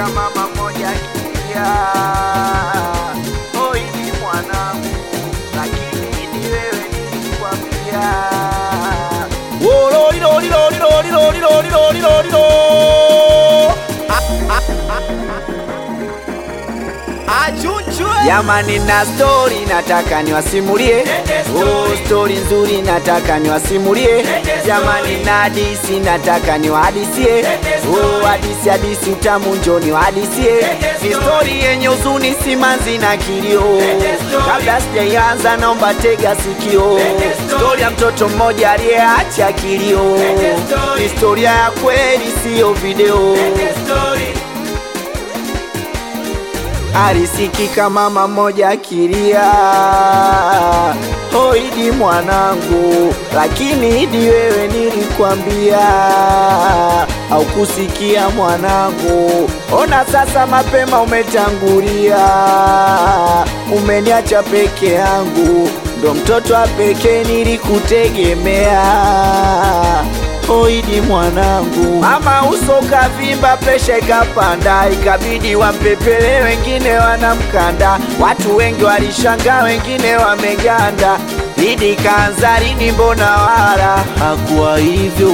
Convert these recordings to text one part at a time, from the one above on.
Alisikika mama moja akilia, oi ni mwanangu, lakini ni wewe nilikwambia. Oh, lori, lori, lori, lori, lori, lori, lori, lori, lori. Jamani, na stori nataka niwasimulie, oh, stori nzuri nataka niwasimulie. Jamani, na hadisi nataka niwahadisie, oh, hadisi hadisi utamu njo niwahadisie. Ni stori yenye huzuni, simanzi na kilio. Kabla sijaianza, naomba tega sikio. Stori ya mtoto mmoja aliyeacha kilio, ni historia ya kweli, siyo video. Alisikika mama moja akilia, oh Idi mwanangu, lakini Idi wewe nilikwambia, haukusikia mwanangu. Ona sasa mapema umetangulia, umeniacha peke yangu, ndo mtoto wa pekee nilikutegemea. Oidi mwanangu, mama uso kavimba, presha ikapanda, ikabidi wampepele, wengine wanamkanda. Watu wengi walishangaa, wengine wameganda. Idi kaanza lini? Mbona wala hakuwa hivyo.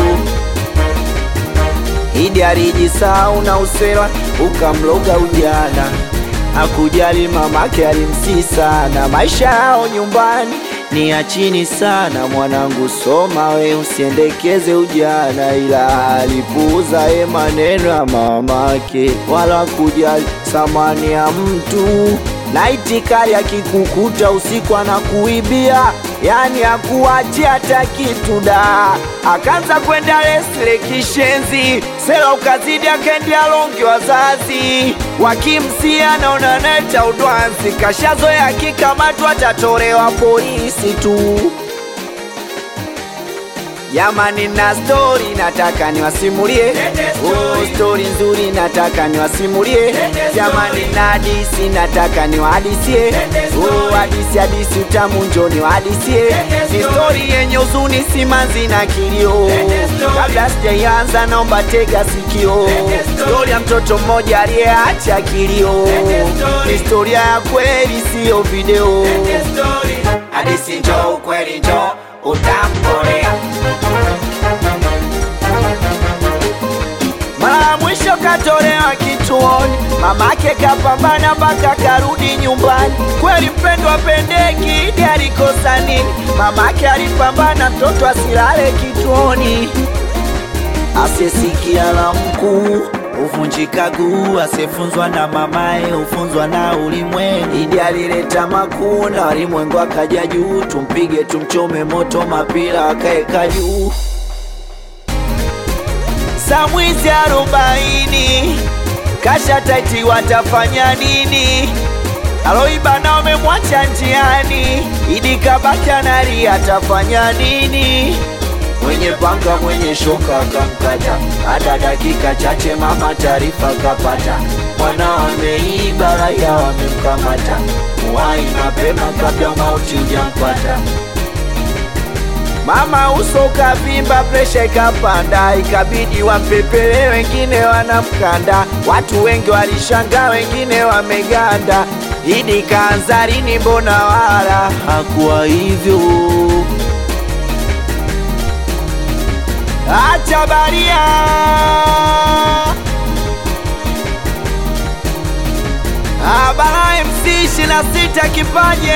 Idi alijisahau na usera ukamloga ujana, hakujali mamake alimsii sana. Maisha yao nyumbani ni ya chini sana. Mwanangu soma we, usiendekeze ujana, ila alipuuza ye maneno ya mamake, wala kujali thamani ya mtu na itikari akikukuta usiku anakuibia, yani akuachia hata kitu da. Akaanza kwenda lesle kishenzi, sela ukazidi, akaendea longi, wazazi wakimsia, naona neta udwanzi, kashazoea akikamatwa atatolewa polisi tu. Jamani, na stori nataka niwasimulie, oh, stori nzuri nataka niwasimulie. Jamani, na hadisi nataka niwahadisie, oh, hadisi hadisi utamu njo niwahadisie. Ni stori yenye huzuni, simanzi na kilio. Kabla sijaianza, naomba tega sikio. Stori ya mtoto mmoja aliyeacha kilio, ni historia ya kweli, siyo video. Hadisi njo ukweli njo utamkolea Mara ya mwisho katolewa kituoni, mamake kapambana mpaka karudi nyumbani. Kweli mpendwa pendeki, Idi alikosa nini? Mamake alipambana mtoto asilale kituoni. Asiyesikia la mkuu huvunjika guu, asiyefunzwa na mamaye hufunzwa na ulimwengu. Idi alileta makuu na walimwengu akaja juu, tumpige tumchome moto, mapira akaeka juu saa mwizi arobaini kasha taiti, watafanya nini? Aloiba na wamemwacha njiani, Idi kabaki analia, atafanya nini? Mwenye panga mwenye shoka akamkata, hata dakika chache mama taarifa kapata, mwana ameiba, raia wamemkamata, muwai mapema kabla mauti hujampata. Mama uso ukavimba, presha ikapanda, ikabidi wampepele, wengine wanamkanda. Watu wengi walishangaa, wengine wameganda. Idi kaanza lini? Mbona wala hakuwa hivyo. Acha baria Abara MC 26 kipaje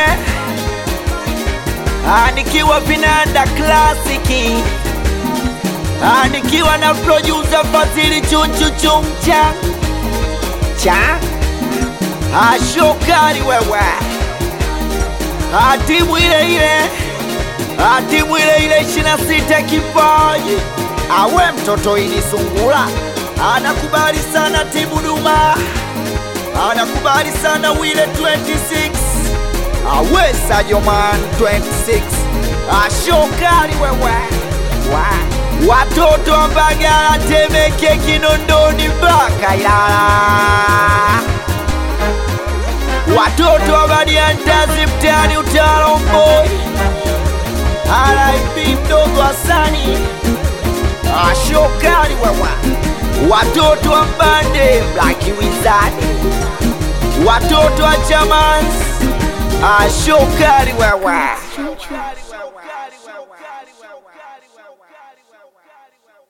Ah, nikiwa vinanda klasiki Ah, nikiwa na producer Fadhili chuchuchumcha cha Ah, shokari wewe Ah, timu ile ile Ah, timu ile ile 26 kipaji awe mtoto ili sungula anakubali sana timu Duma anakubali sana wile 26 awesa joman 26 ashokali wewe wa. watoto wa Mbagala, Temeke, Kinondoni mpaka Ilala, watoto wa Badiantazi mtaani Utawala Mboi, RIP mdogo Hasani ashokali wewe watoto wa mbande Black Wizard, watoto wa Chamans, ashokari wewe